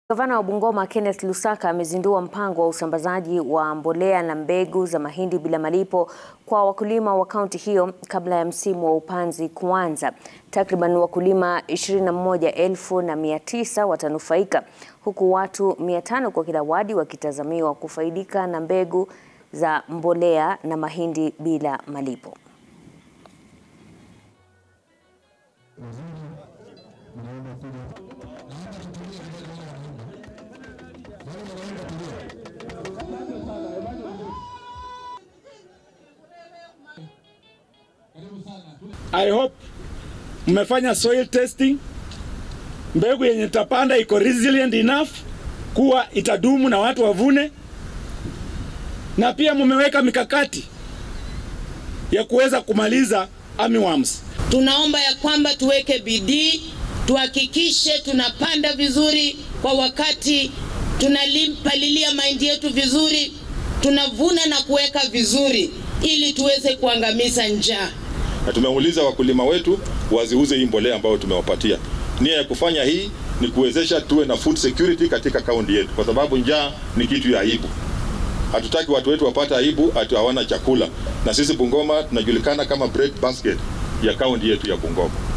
Gavana wa Bungoma Kenneth Lusaka amezindua mpango wa usambazaji wa mbolea na mbegu za mahindi bila malipo kwa wakulima wa kaunti hiyo kabla ya msimu wa upanzi kuanza. Takriban wakulima 21,900 watanufaika huku watu 500 kwa kila wadi wakitazamiwa kufaidika na mbegu za mbolea na mahindi bila malipo. I hope mmefanya soil testing, mbegu yenye tapanda iko resilient enough kuwa itadumu na watu wavune, na pia mmeweka mikakati ya kuweza kumaliza armyworms. Tunaomba ya kwamba tuweke bidii, tuhakikishe tunapanda vizuri kwa wakati, tunapalilia mahindi yetu vizuri, tunavuna na kuweka vizuri ili tuweze kuangamiza njaa. Na tumeuliza wakulima wetu waziuze hii mbolea ambayo tumewapatia. Nia ya kufanya hii ni kuwezesha tuwe na food security katika kaunti yetu, kwa sababu njaa ni kitu ya aibu. Hatutaki watu wetu wapate aibu ati hawana chakula, na sisi Bungoma tunajulikana kama bread basket ya kaunti yetu ya Bungoma.